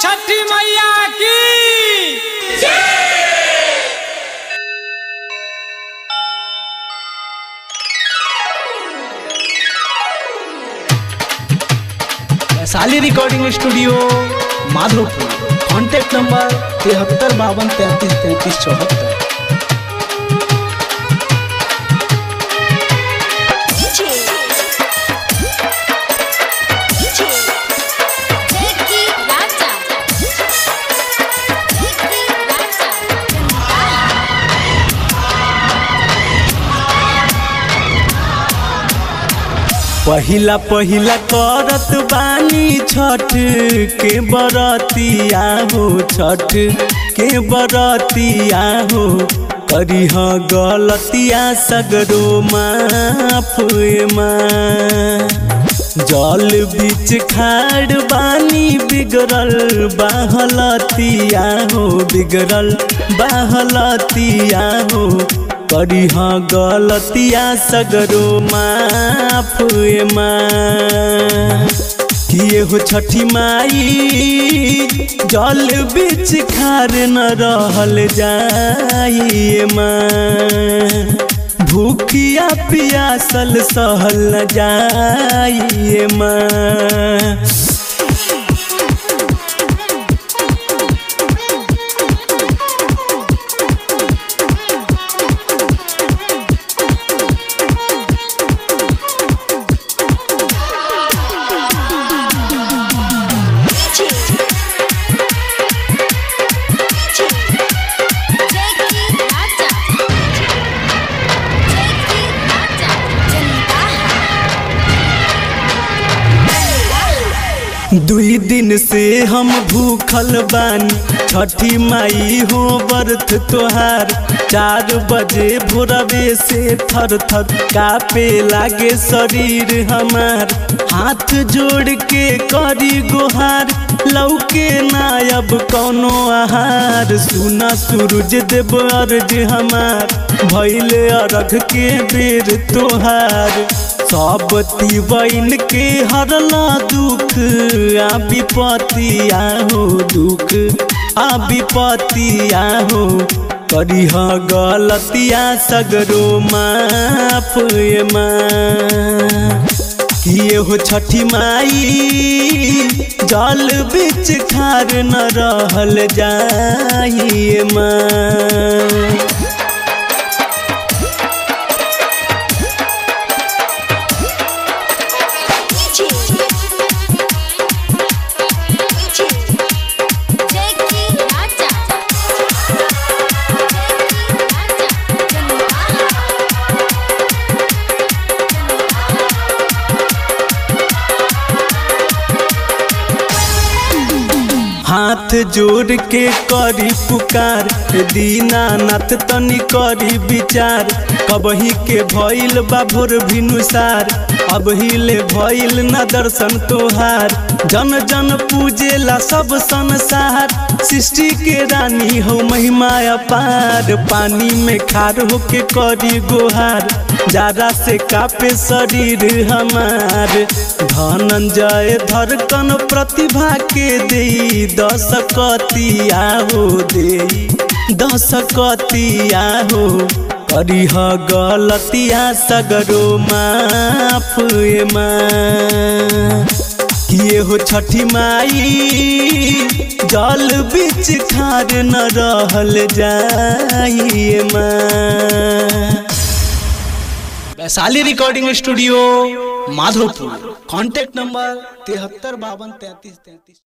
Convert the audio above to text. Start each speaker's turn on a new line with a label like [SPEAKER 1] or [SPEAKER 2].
[SPEAKER 1] छठी मैया की
[SPEAKER 2] Vaishali recording studio Madhopur contact number तिहत्तर बावन तैंतीस तैंतीस चौहत्तर
[SPEAKER 3] Jackie Raja. Jackie Raja.
[SPEAKER 4] पहिला पहिला करत बानी छठ के बरतिया हो छठ के बरतिया हो करीह गलतिया सगरो माफ माँ जल बीच खाड़ बानी बिगड़ल बाहलतिया हो बिगड़ल बाहलतिया हो करीह गलतिया सगरो माफ माँ किए हो छठी माई जल बीच खार न रहल जाइए माँ भूखिया पियासल सहल न जाइए माँ
[SPEAKER 3] Jackie Raja. Jackie Raja. जनता
[SPEAKER 4] दुई दिन से हम भूखल बानी छठी माई हो बर्थ तोहार चार बजे भोरवे से थर थर कापे लागे शरीर हमार हाथ जोड़ के करी गोहार लौके नायब कौनो आहार सुना सूरज देव अर्ज हमार भैले अरघ के बेर तोहार सब तीवन के हरला दुख आ विपत्ति आहो दुख आ विपत्ति आहो करीह गलतिया सगरो माफ माँ किए हो छठी माई जल बीच खार न रहल जाइए माँ
[SPEAKER 3] Jackie Raja. Jackie Raja. जनता
[SPEAKER 4] हाथ जोड़ के करी पुकार दीनानाथ तनी करी विचार कबही के भइल बा भोर भिनुसार अब हिले भइल न दर्शन तोहार जन जन पूजेला सब संसार सृष्टि के रानी हो महिमा अपार पानी में खार होके करी गोहार जारा से कापे शरीर हमार धनंजय धड़कन प्रतिभा के दे दस कतिया हो दे दस कतिया हो करीह गलतिया सगरो माफ माँ किए हो छठी माई जल बीच खार न रहल जाइए माँ
[SPEAKER 2] Vaishali recording studio Madhopur contact number तिहत्तर बावन तैंतीस तैंतीस